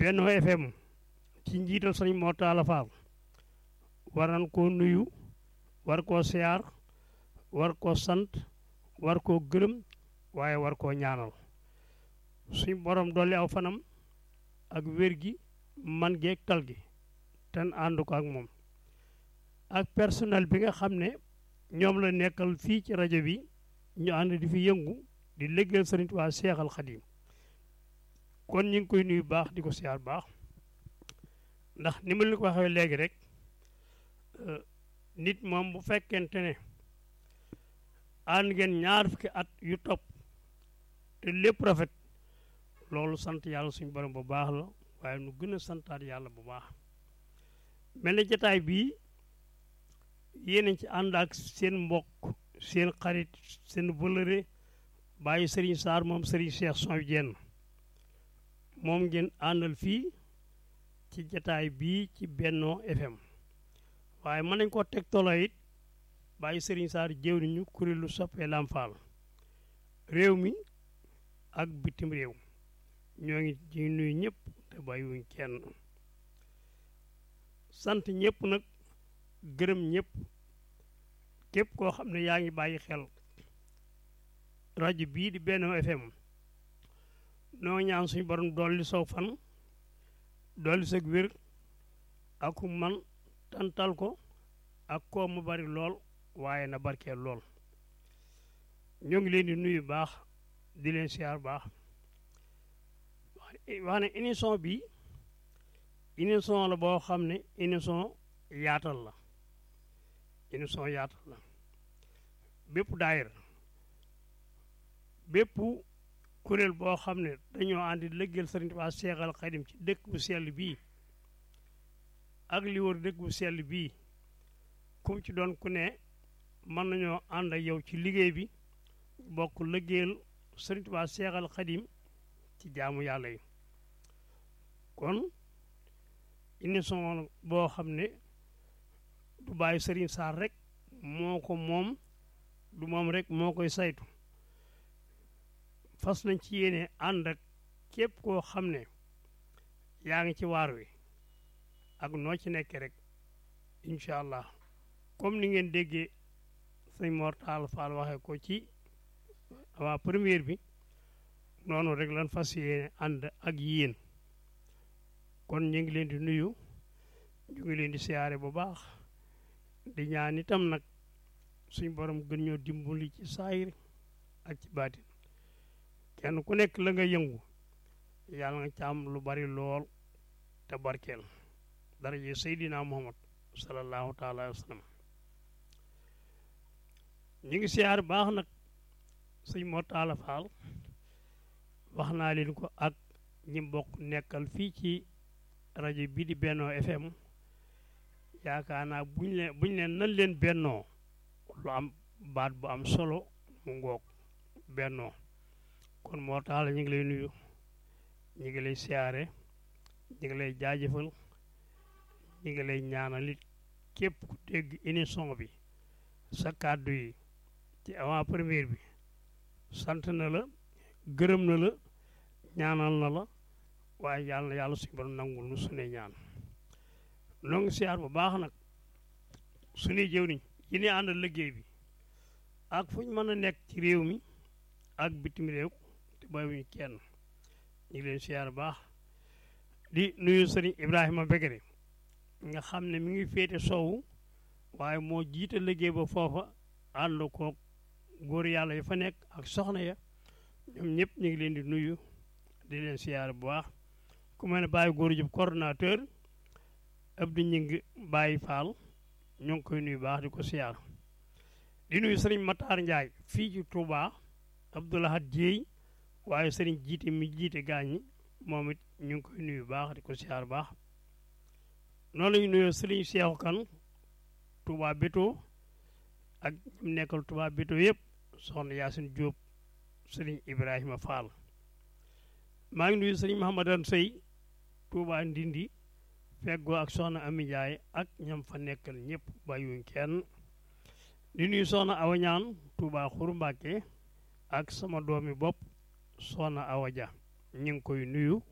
Benno FM ci njiital sëñ Mor Talla Fall war nañ koo nuyu war koo siyaar war koo sant war koo gërëm waaye war koo ñaanal suñ borom dolli aw fanam ak wér gi man geeg tal gi ten ànd ko ak moom ak personnel bi nga xam ne ñoom la nekkal fii ci rajo bi ñu ànd di fi yëngu di liggéeyal Sëriñ Tuubaa Seexal Xadiim kon ñu ngi koy nuyu baax di ko siyaar baax ndax ni ma leen ko waxee léegi rek nit moom bu fekkente ne ànd ngeen ñaar fukki at yu topp te lépp rafet loolu sant yàlla suñu borom bu baax la waaye nu gën a santaat yàlla bu baax mel na jataay bii yéen ci ànd ak seen mbokk seen xarit seen vëlëre bàyyi Serigne Sarr moom Serigne Cheikh Son Dieng moom ngeen àndal fii ci jataay bii ci Benno FM waaye mën nañ koo teg tolo it bàyyi Serigne Sarr jëw niñu kuréelu soppee Lam Fall réew mi ak bitim réew ñoo ngi ci nuyu ñëpp te bàyyiwuñ kenn sant ñëpp nag gërëm ñëpp képp koo xam ne yaa ngi bàyyi xel rajo bii di Benno FM noo ñaan suñu borom dolli sow fan dolli sag wér ak man tantal ko ak koo mu bari lool waaye na barkeel lool ñoo ngi leen di nuyu baax di leen siyaar baax wax ne émission bi émission la boo xam ne émission yaatal la émission yaatal la bépp daayir bépp kuréel boo xam ne dañoo àndi lëggeel Sëriñ Tuubaa Seexal Xadim ci dëkk bu sell bii ak li wër dëkk bu sell bii kum ci doon ku ne mën nañoo ànd ak yow ci liggéey bi bokk lëggeel Sëriñ Tuubaa Seexal Xadim ci jaamu yàlla yi kon émission boo xam ne du bàyyi Sëriñ Sarr rek moo ko moom du moom rek moo koy saytu fas nañ ci yéene ànd ak képp koo xam ne yaa ngi ci waar wi ak noo ci nekkee rek incha allah comme ni ngeen déggee sëñ Mor Talla Fall waxee ko ci waa première bi noonu rek lan fas yéene ànd ak yéen kon ñu ngi leen di nuyu ñu ngi leen di siyaare bu baax di ñaan itam nag suñ borom gën ñoo dimbali ci saayir ak ci baatin kenn ku nekk la nga yëngu yàlla nga ci am lu bari lool te barkeel dara ji Seydina Muhammad sallallahu taala wa sallam ñu ngi siyaar baax nag sëñ Mor Talla Fall wax naa leen ko ak ñi bokk nekkal fii ci rajo bii di Benno FM yaakaar naa buñ leen buñ leen nan leen bennoo lu am baat bu am solo mu ngoog bennoo kon moo tax la ñu ngi lay nuyu ñu ngi lay siyaare ñu ngi lay jaajëfal ñu ngi lay ñaanal it képp ku dégg émission bi sa kàddu yi ci avant première bi sant na la gërëm na la ñaanal na la waaye yàlla na yàlla suñu borom nangul nu suñuy ñaan noo ngi siyaar bu baax nag suñuy jëwriñ yi ne àndal liggéey bi ak fu ñu mën a nekk ci réew mi ak bitim réew te bàyyiwuñu kenn ñu ngi leen siyaar baax di nuyu sëriñ Ibrahima Begere nga xam ne mi ngi féete soowu waaye moo jiite liggéey ba foofa ànd koog góor yàlla yi fa nekk ak soxna ya ñoom ñëpp ñu ngi leen di nuyu di leen siyaar bu baax ku mel ne bàyyi góor jub coordonnateur Abdou Ñing Baye Fall ñoo ngi koy nuyu baax di ko siyaar di nuyu sëriñ Matar Ndiaye fii ci Touba Abdoulahat Dieye waaye sëriñ jiite mi jiite gaañi moom it ñu ngi koy nuyu baax di ko siyaar baax noonu la ñu nuyoo sëriñ Seexu Kan Touba Béto ak ñim nekkal Touba Béto yëpp soxna Yaasin Jóob sëriñ Ibrahima Fall maa ngi nuyu sëriñ Mahamadan Sey Touba Ndindi feggoo ak soxna Ami Ndiaye ak ñam fa nekkal ñëpp bàyyiwuñ kenn di nuyu soxna Awa Ñaan Touba Xuru Mbàkke ak sama doomi bopp soxna Awa Dia ñu ngi koy nuyu